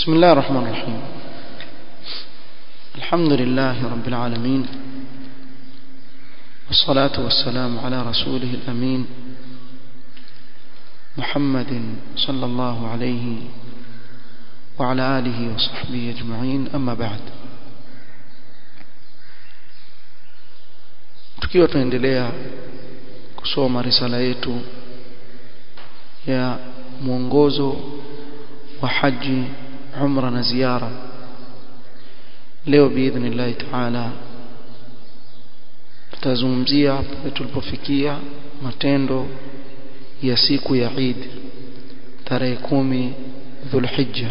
بسم الله الرحمن الرحيم الحمد لله رب العالمين والصلاة والسلام على رسوله الأمين محمد صلى الله عليه وعلى آله وصحبه أجمعين أما بعد tukiwa tunaendelea kusoma risala yetu ya mwongozo wa haji umra na ziara leo biidhnillahi taala tutazungumzia pale tulipofikia matendo ya siku ya Eid tarehe kumi Dhulhijja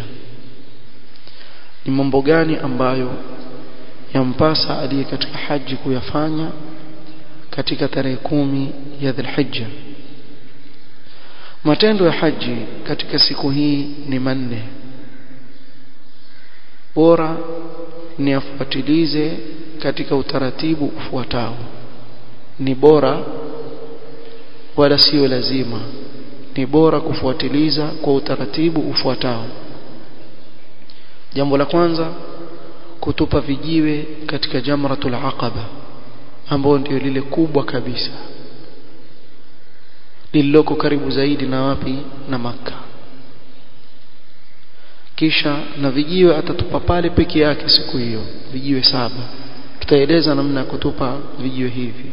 ni mambo gani ambayo yampasa aliye katika haji kuyafanya katika tarehe kumi ya Dhulhijja matendo ya haji katika siku hii ni manne bora ni afuatilize katika utaratibu ufuatao ni bora wala sio lazima ni bora kufuatiliza kwa utaratibu ufuatao jambo la kwanza kutupa vijiwe katika jamratul aqaba ambao ndio lile kubwa kabisa lililoko karibu zaidi na wapi na maka kisha na vijiwe atatupa pale peke yake siku hiyo vijiwe saba tutaeleza namna ya kutupa vijiwe hivi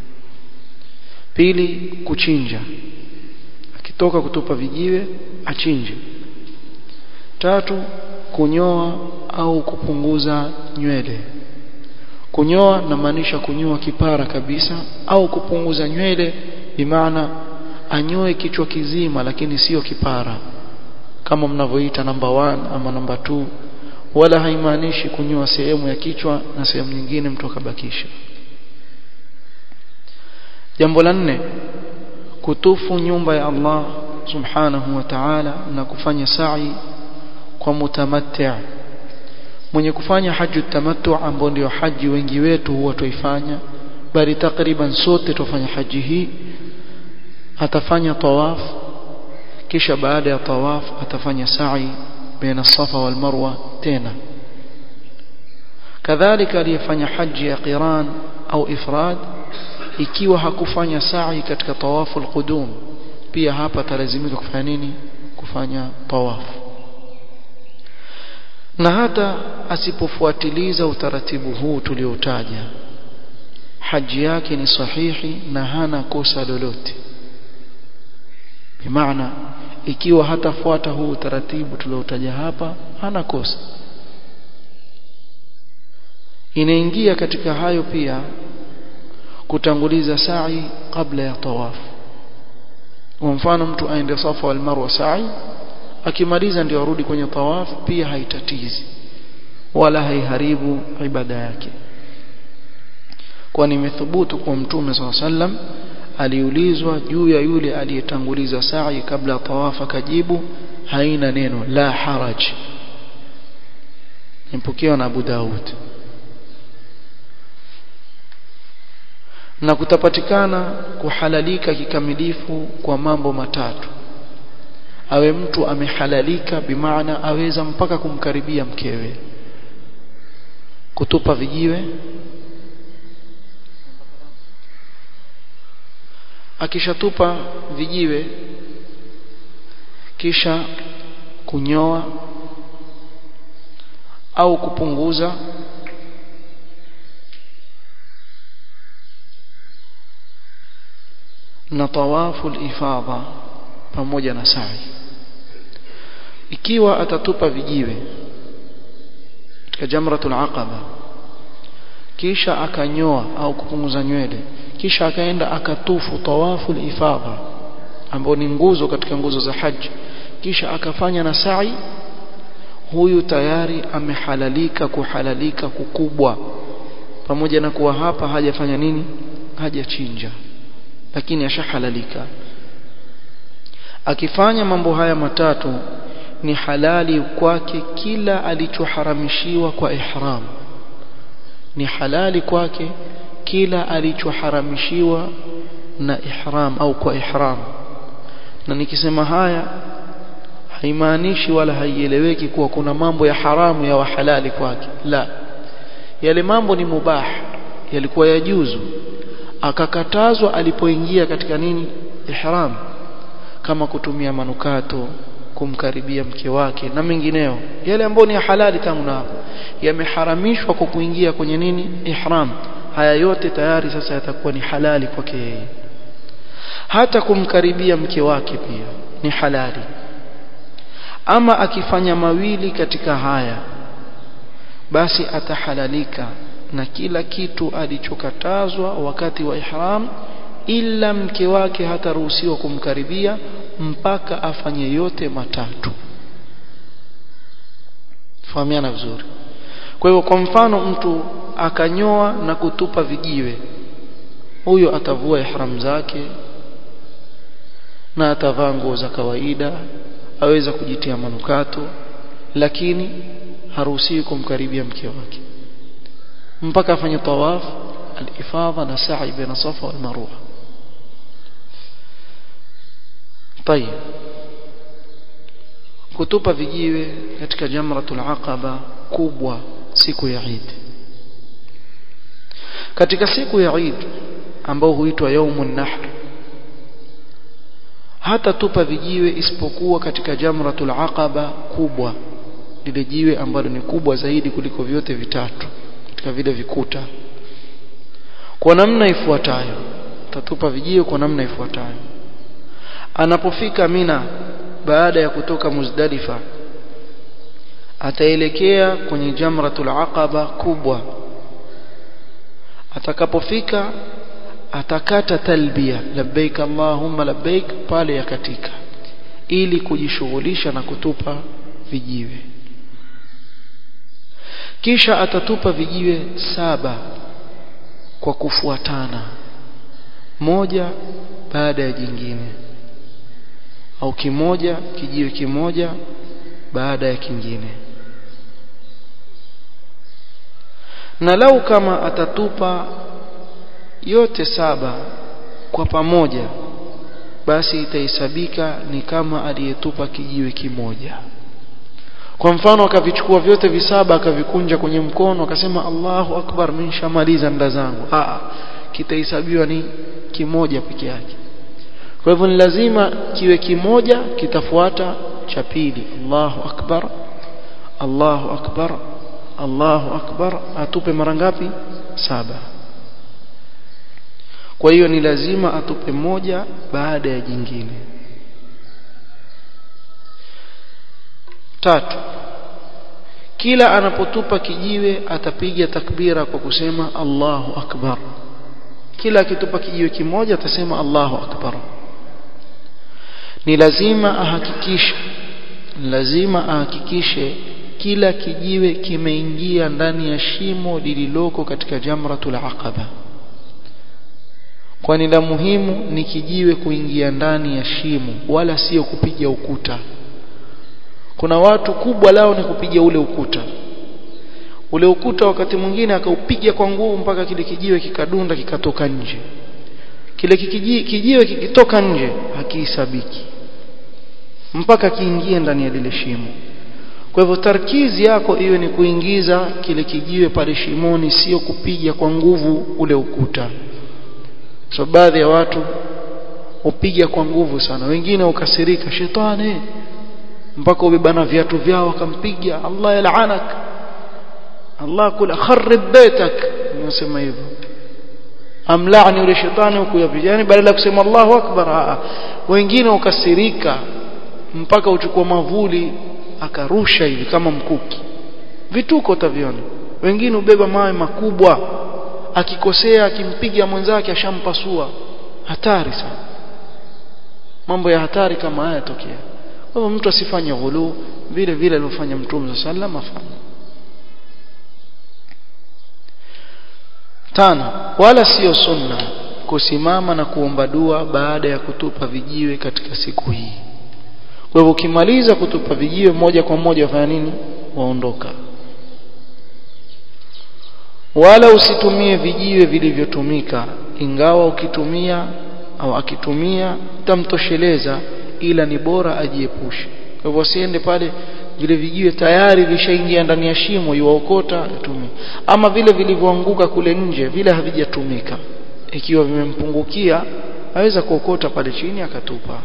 pili kuchinja akitoka kutupa vijiwe achinje tatu kunyoa au kupunguza nywele kunyoa namaanisha kunyoa kipara kabisa au kupunguza nywele bimaana anyoe kichwa kizima lakini sio kipara kama mnavyoita namba 1 ama namba 2 wala haimaanishi kunyoa sehemu ya kichwa na sehemu nyingine mtu akabakisha jambo la nne kutufu nyumba ya Allah subhanahu wa ta'ala na kufanya sa'i kwa mutamatti' mwenye kufanya haji tamattu ambao ndio haji wengi wetu huwa tuifanya bali takriban sote tufanya haji hii atafanya tawaf kisha baada ya tawaf atafanya sa'i baina safa wal marwa tena kadhalika aliyefanya haji ya qiran au ifrad ikiwa hakufanya sa'i katika tawafu alqudum pia hapa talazimika kufanya nini kufanya tawaf na hata asipofuatiliza utaratibu huu tulioutaja haji yake ni sahihi na hana kosa lolote bimaana ikiwa hatafuata huu utaratibu tuliotaja hapa hana kosa inaingia katika hayo pia kutanguliza sa'i kabla ya tawaf kwa mfano mtu aende safa wal marwa sa'i akimaliza ndio arudi kwenye tawaf pia haitatizi wala haiharibu ibada yake kwani imethubutu kwa mtume sallam aliulizwa juu ya yule aliyetanguliza sa'i kabla ya tawaf akajibu haina neno la haraj nipokewa na Abu Daud na kutapatikana kuhalalika kikamilifu kwa mambo matatu awe mtu amehalalika bimaana aweza mpaka kumkaribia mkewe kutupa vijiwe akishatupa vijiwe kisha kunyoa au kupunguza na tawafu ifadha pamoja na sa'i ikiwa atatupa vijiwe katika jamratul aqaba kisha akanyoa au kupunguza nywele kisha akaenda akatufu tawafu ifadha ambao ni nguzo katika nguzo za haji kisha akafanya na sa'i huyu tayari amehalalika kuhalalika kukubwa pamoja na kuwa hapa hajafanya nini hajachinja lakini ashahalalika akifanya mambo haya matatu ni halali kwake kila alichoharamishiwa kwa ihram ni halali kwake kila alichoharamishiwa na ihram au kwa ihram na nikisema haya haimaanishi wala haieleweki kuwa kuna mambo ya haramu ya wahalali kwake la yale mambo ni mubah yalikuwa yajuzu akakatazwa alipoingia katika nini ihram kama kutumia manukato kumkaribia mke wake na mengineo yale ambayo ni halali tangu na hapo yameharamishwa kwa kuingia kwenye nini ihram haya yote tayari sasa yatakuwa ni halali kwake yeye hata kumkaribia mke wake pia ni halali ama akifanya mawili katika haya basi atahalalika na kila kitu alichokatazwa wakati wa ihram ila mke wake hataruhusiwa kumkaribia mpaka afanye yote matatu fahamiana vizuri kwa hivyo kwa mfano mtu akanyoa na kutupa vijiwe huyo atavua ihram zake na atavaa nguo za kawaida aweza kujitia manukato lakini haruhusiwi kumkaribia mke wake mpaka afanye tawaf al-ifadha na sa'i baina safa wal marwa طيب kutupa vijiwe katika jamratul aqaba kubwa siku ya Eid katika siku ya Eid ambao huitwa yaumun nahr hata tupa vijiwe isipokuwa katika jamratul aqaba kubwa lile jiwe ambalo ni kubwa zaidi kuliko vyote vitatu katika vile vikuta kwa namna ifuatayo tatupa vijiwe kwa namna ifuatayo anapofika Mina baada ya kutoka Muzdalifa ataelekea kwenye jamratul aqaba kubwa atakapofika atakata talbia labbaik allahumma labbaik pale yakatika ili kujishughulisha na kutupa vijiwe kisha atatupa vijiwe saba kwa kufuatana moja baada ya jingine au kimoja kijiwe kimoja baada ya kingine na lau kama atatupa yote saba kwa pamoja basi itahesabika ni kama aliyetupa kijiwe kimoja kwa mfano akavichukua vyote visaba akavikunja kwenye mkono akasema Allahu akbar minshamaliza nda zangu ah kitahesabiwa ni kimoja peke yake kwa hivyo ni lazima kiwe kimoja kitafuata cha pili Allahu akbar Allahu akbar Allahu akbar atupe mara ngapi saba kwa hiyo ni lazima atupe moja baada ya jingine tatu kila anapotupa kijiwe atapiga takbira kwa kusema Allahu akbar kila akitupa kijiwe kimoja atasema Allahu akbar ni lazima ahakikishe lazima ahakikishe kila kijiwe kimeingia ndani ya shimo lililoko katika jamratul aqaba kwani la muhimu ni kijiwe kuingia ndani ya shimo wala sio kupiga ukuta kuna watu kubwa lao ni kupiga ule ukuta ule ukuta wakati mwingine akaupiga kwa nguvu mpaka kile kijiwe kikadunda kikatoka nje kile kijiwe, kijiwe kikitoka nje hakihesabiki mpaka kiingie ndani ya lile shimo kwa hivyo tarkizi yako iwe ni kuingiza kile kijiwe pale shimoni sio kupiga kwa nguvu ule ukuta so baadhi ya watu upiga kwa nguvu sana wengine ukasirika shetani mpaka ubebana viatu vyao akampiga Allah yalaanak Allah kula kharib baitak nasema hivyo amlaani yule shetani huku yapigani badala ya kusema Allahu akbar wengine ukasirika mpaka uchukua mavuli akarusha hivi kama mkuki vituko utaviona wengine ubeba mawe makubwa akikosea akimpiga mwenzake ashampasua hatari sana mambo ya hatari kama haya tokea kwa hivyo mtu asifanye ghulu vile vile alivyofanya mtume sallam afanye tano wala sio sunna kusimama na kuomba dua baada ya kutupa vijiwe katika siku hii kwa hivyo ukimaliza kutupa vijiwe moja kwa moja wafanya nini waondoka wala usitumie vijiwe vilivyotumika ingawa ukitumia au akitumia tamtosheleza ila ni bora ajiepushe kwa hivyo wasiende pale vile vijiwe tayari vishaingia ndani ya shimo iwaokota yatumie ama vile vilivyoanguka kule nje vile havijatumika ikiwa vimempungukia aweza kuokota pale chini akatupa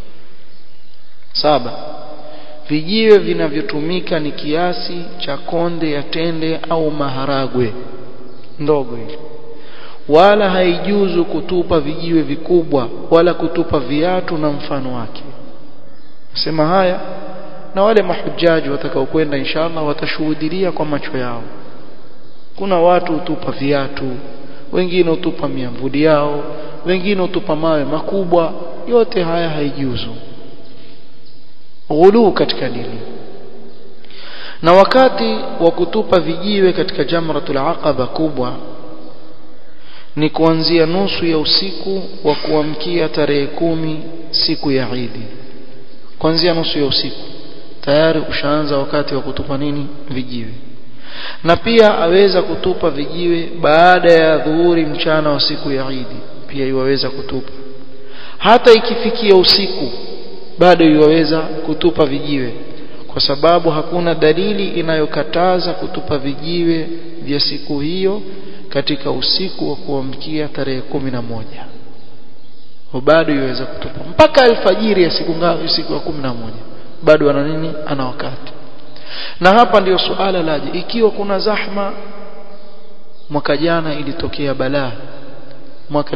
saba vijiwe vinavyotumika ni kiasi cha konde ya tende au maharagwe ndogo ile wala haijuzu kutupa vijiwe vikubwa wala kutupa viatu na mfano wake sema haya na wale mahujaji watakaokwenda inshallah watashuhudia kwa macho yao kuna watu hutupa viatu wengine hutupa miamvuli yao wengine hutupa mawe makubwa yote haya haijuzu ghuluu katika dini na wakati wa kutupa vijiwe katika jamratul aqaba kubwa ni kuanzia nusu ya usiku wa kuamkia tarehe kumi siku ya Idi kuanzia nusu ya usiku tayari ushaanza wakati wa kutupa nini vijiwe na pia aweza kutupa vijiwe baada ya dhuhuri mchana wa siku ya Idi pia iwaweza kutupa hata ikifikia usiku bado iwaweza kutupa vijiwe kwa sababu hakuna dalili inayokataza kutupa vijiwe vya siku hiyo katika usiku wa kuamkia tarehe kumi na moja bado iweza kutupa mpaka alfajiri ya siku ngapi siku ya kumi na moja bado ana nini ana wakati na hapa ndiyo suala laje ikiwa kuna zahma mwaka jana ilitokea balaa mwaka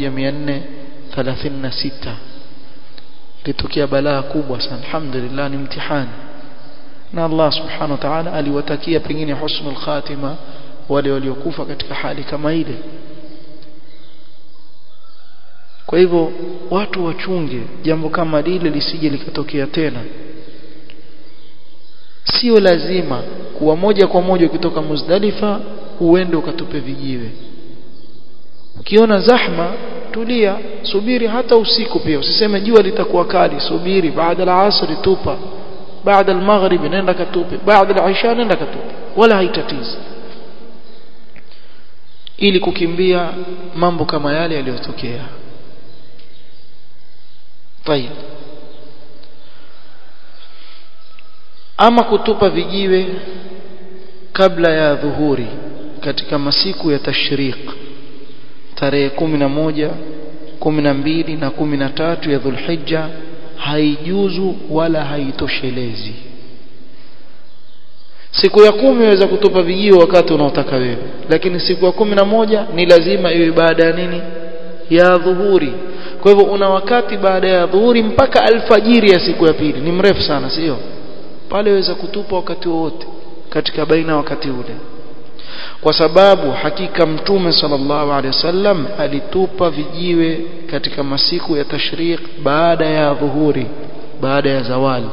1436 ilitokea balaa kubwa sana alhamdulillah ni mtihani na Allah subhanahu wa ta'ala aliwatakia pengine husnul khatima wale waliokufa katika hali kama ile kwa hivyo watu wachunge jambo kama lile lisije likatokea tena sio lazima kuwa moja kwa moja ukitoka Muzdalifa uende ukatupe vijiwe ukiona zahma tulia subiri hata usiku pia usiseme jua litakuwa kali subiri baada ya asri tupa baada ya maghrib nenda katupe baada ya isha nenda katupe wala haitatizi ili kukimbia mambo kama yale yaliyotokea طيب ama kutupa vijiwe kabla ya dhuhuri katika masiku ya tashriq tarehe kumi na moja kumi na mbili na kumi na tatu ya dhulhijja haijuzu wala haitoshelezi siku ya kumi waweza kutupa vijiwe wakati unaotaka wewe lakini siku ya kumi na moja ni lazima iwe baada ya nini ya dhuhuri kwa hivyo una wakati baada ya dhuhuri mpaka alfajiri ya siku ya pili ni mrefu sana sio pale waweza kutupa wakati wowote katika baina wakati ule kwa sababu hakika mtume sallallahu alaihi wasallam alitupa vijiwe katika masiku ya tashriq baada ya dhuhuri baada ya zawali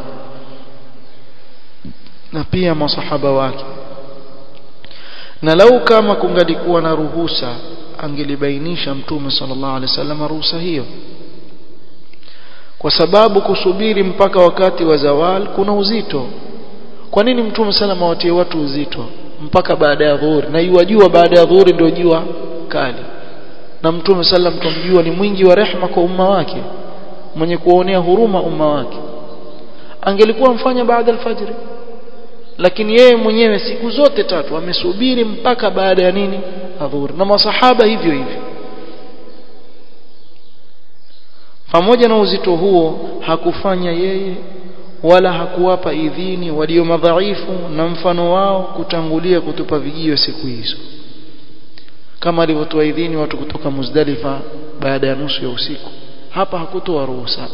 na pia masahaba wake na lau kama kungalikuwa na ruhusa angelibainisha mtume sallallahu alaihi wasallam ruhusa hiyo kwa sababu kusubiri mpaka wakati wa zawal kuna uzito kwa nini mtume salama watie watu uzito mpaka baada ya dhuhuri na iwajua baada ya dhuhuri ndio jua kali na mtume sallam tumjua ni mwingi wa rehma kwa umma wake mwenye kuonea huruma umma wake angelikuwa mfanya baada alfajiri lakini yeye mwenyewe siku zote tatu amesubiri mpaka baada ya nini adhuhuri na masahaba hivyo hivyo pamoja na uzito huo hakufanya yeye wala hakuwapa idhini walio madhaifu na mfano wao kutangulia kutupa vijiwe siku hizo kama alivyotoa idhini watu kutoka Muzdalifa baada ya nusu ya usiku hapa hakutoa ruhusa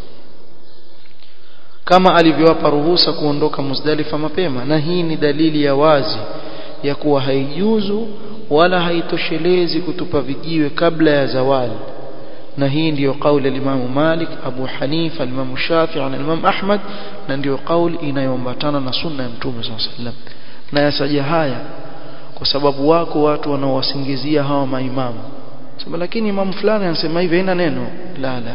kama alivyowapa ruhusa kuondoka Muzdalifa mapema na hii ni dalili ya wazi ya kuwa haijuzu wala haitoshelezi kutupa vijiwe kabla ya zawali na hii ndiyo kauli ya Imam Malik, Abu Hanifa, Imam Shafi'i na Imam Ahmad na ndiyo kauli inayoambatana na sunna ya Mtume SAW na yasaja haya kwa sababu wako watu wanaowasingizia hawa maimamu sema lakini imamu fulani anasema hivi haina neno la la la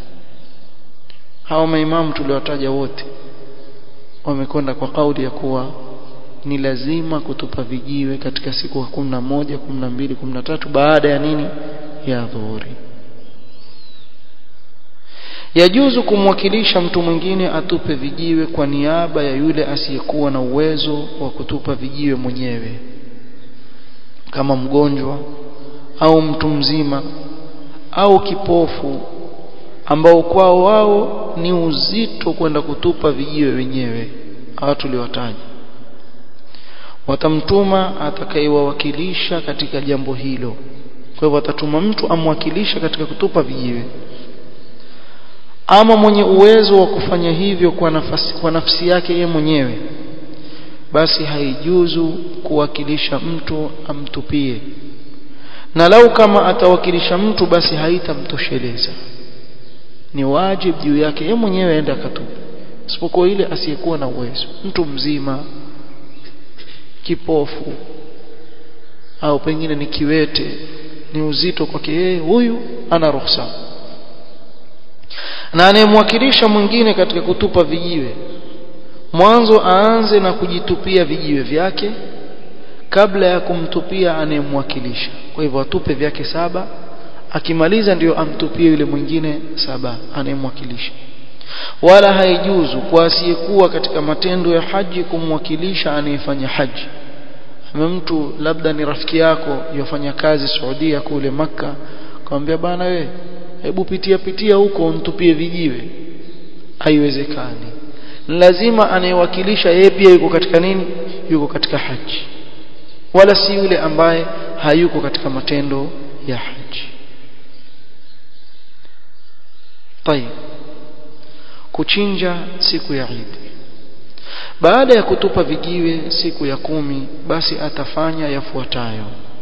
hawa maimamu tuliwataja wote wamekwenda kwa kauli ya kuwa ni lazima kutupa vijiwe katika siku ya kumi na moja kumi na mbili kumi na tatu baada ya nini ya dhuhuri yajuzu kumwakilisha mtu mwingine atupe vijiwe kwa niaba ya yule asiyekuwa na uwezo wa kutupa vijiwe mwenyewe kama mgonjwa au mtu mzima au kipofu ambao kwao wao ni uzito kwenda kutupa vijiwe wenyewe hawa tuliwataja watamtuma atakayewawakilisha katika jambo hilo kwa hivyo watatuma mtu amwakilisha katika kutupa vijiwe ama mwenye uwezo wa kufanya hivyo kwa nafasi, kwa nafsi yake yeye mwenyewe basi haijuzu kuwakilisha mtu amtupie na lau kama atawakilisha mtu basi haitamtosheleza ni wajibu juu yake yeye mwenyewe aende akatupe isipokuwa ile asiyekuwa na uwezo mtu mzima kipofu au pengine ni kiwete ni uzito kwake yeye huyu ana ruhusa na anayemwakilisha mwingine katika kutupa vijiwe mwanzo aanze na kujitupia vijiwe vyake kabla ya kumtupia anayemwakilisha kwa hivyo atupe vyake saba akimaliza ndiyo amtupie yule mwingine saba anayemwakilisha wala haijuzu kwa asiyekuwa katika matendo ya haji kumwakilisha anayefanya haji ama mtu labda ni rafiki yako yofanya kazi Saudia kule maka akamwambia bana we hebu pitia pitia huko untupie vijiwe haiwezekani lazima anayewakilisha yeye pia yuko katika nini yuko katika haji wala si yule ambaye hayuko katika matendo ya haji طيب kuchinja siku ya Eid baada ya kutupa vijiwe siku ya kumi basi atafanya yafuatayo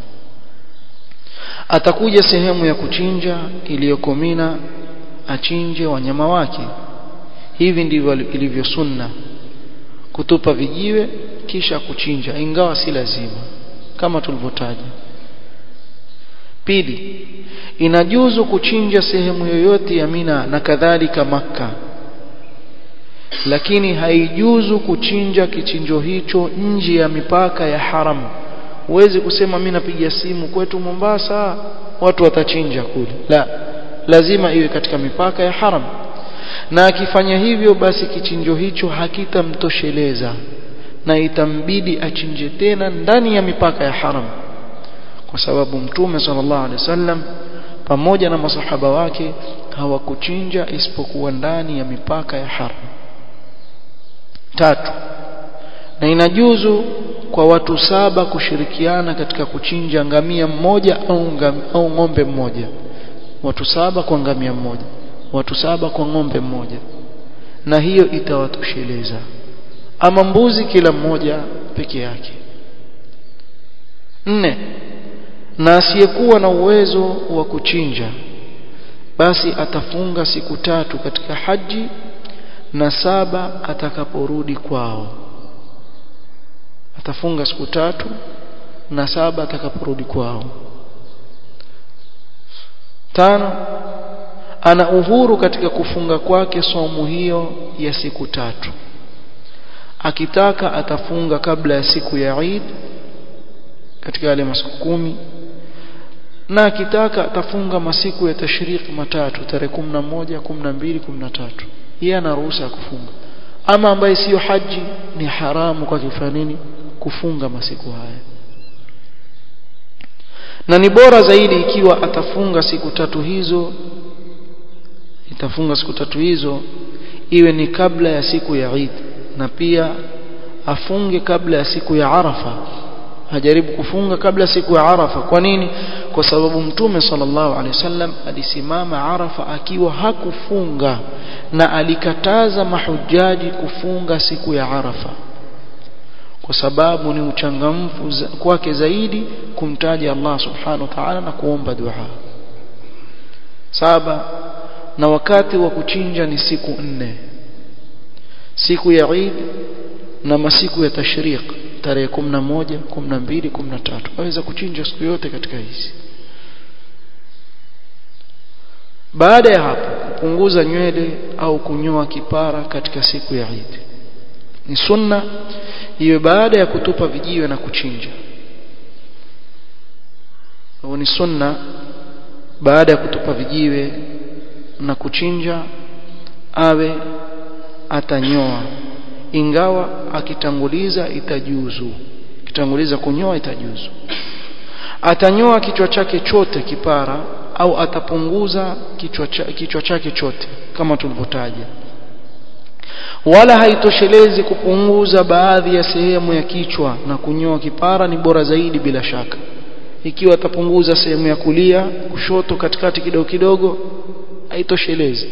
atakuja sehemu ya kuchinja iliyoko Mina achinje wanyama wake hivi ndivyo ilivyo sunna kutupa vijiwe kisha kuchinja ingawa si lazima kama tulivyotaja pili inajuzu kuchinja sehemu yoyote ya Mina na kadhalika maka lakini haijuzu kuchinja kichinjo hicho nje ya mipaka ya haram huwezi kusema mimi napiga simu kwetu Mombasa watu watachinja kule la lazima iwe katika mipaka ya haram na akifanya hivyo basi kichinjo hicho hakitamtosheleza na itambidi achinje tena ndani ya mipaka ya haram kwa sababu mtume sallallahu alaihi wasallam pamoja na masahaba wake hawakuchinja isipokuwa ndani ya mipaka ya haram tatu na inajuzu kwa watu saba kushirikiana katika kuchinja ngamia mmoja au, ngam, au ng'ombe mmoja watu saba kwa ngamia mmoja watu saba kwa ng'ombe mmoja na hiyo itawatosheleza ama mbuzi kila mmoja peke yake nne na asiyekuwa na uwezo wa kuchinja basi atafunga siku tatu katika haji na saba atakaporudi kwao atafunga siku tatu na saba atakaporudi kwao tano ana uhuru katika kufunga kwake somo hiyo ya siku tatu akitaka atafunga kabla ya siku ya Eid katika yale masiku kumi na akitaka atafunga masiku ya tashriki matatu tarehe 11 12 13 yeye ana ruhusa ya kufunga ama ambaye siyo haji ni haramu kwa kufanya nini kufunga masiku haya na ni bora zaidi ikiwa atafunga siku tatu hizo itafunga siku tatu hizo iwe ni kabla ya siku ya Eid na pia afunge kabla ya siku ya Arafa ajaribu kufunga kabla siku ya Arafa kwa nini kwa sababu mtume sallallahu alaihi wasallam alisimama Arafa akiwa hakufunga na alikataza mahujaji kufunga siku ya Arafa kwa sababu ni uchangamfu za, kwake zaidi kumtaja Allah subhanahu wa ta'ala na kuomba dua saba na wakati wa kuchinja ni siku nne siku ya Eid na masiku ya tashriq tarehe 11 12 13 waweza kuchinja siku yote katika hizi baada ya hapo kupunguza nywele au kunyoa kipara katika siku ya Eid ni sunna iwe baada ya kutupa vijiwe na kuchinja ni sunna baada ya kutupa vijiwe na kuchinja awe atanyoa ingawa akitanguliza itajuzu kitanguliza kunyoa itajuzu atanyoa kichwa chake chote kipara au atapunguza kichwa, cha, kichwa chake chote kama tulivyotaja wala haitoshelezi kupunguza baadhi ya sehemu ya kichwa na kunyoa kipara ni bora zaidi bila shaka ikiwa atapunguza sehemu ya kulia kushoto katikati kidogo kidogo haitoshelezi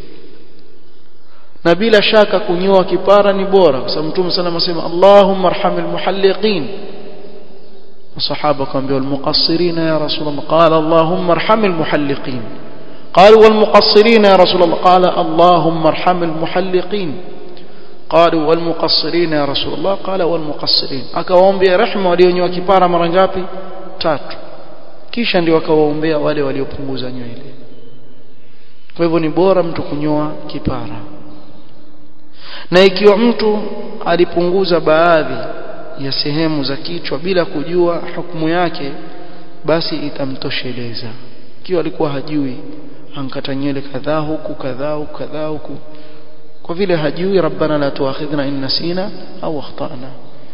na bila shaka kunyoa kipara ni bora kwa sababu mtume sana anasema Allahumma arhamil muhalliqin masahaba kaambia almuqassirin ya rasulullah qala Allahumma arhamil muhalliqin قالوا والمقصرين يا رسول الله قال اللهم ارحم المحلقين قالوا والمقصرين يا رسول الله قال والمقصرين akawaombea rehema walionyoa kipara mara ngapi tatu kisha ndio akawaombea wale waliopunguza nywele kwa hivyo ni bora mtu kunyoa kipara na ikiwa mtu alipunguza baadhi ya sehemu za kichwa bila kujua hukumu yake basi itamtosheleza ikiwa alikuwa hajui ankata nywele kadhaa huku kadhaa huku kadhaa huku kwa vile hajui rabbana la tuakhidhna in nasina au akhtana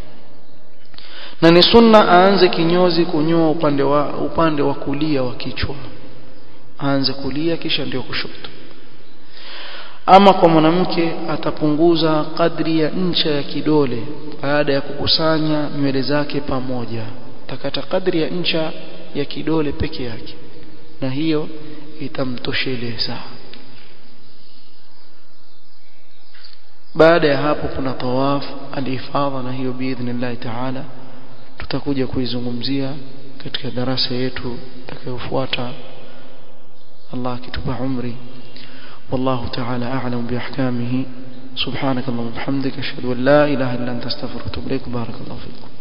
na ni sunna aanze kinyozi kunyoa upande wa upande wa kulia wa kichwa aanze kulia kisha ndio kushoto ama kwa mwanamke atapunguza kadri ya ncha ya kidole baada ya kukusanya nywele zake pamoja takata kadri ya ncha ya kidole peke yake na hiyo itamtosheleza baada ya hapo kuna tawaf alifadha na hiyo biidhnillah taala tutakuja kuizungumzia katika darasa yetu itakayofuata Allah akitupa umri والله تعالى أعلم بأحكامه سبحانك اللهم وبحمدك أشهد أن لا إله إلا أنت استغفرك وأتوب إليك بارك الله فيكم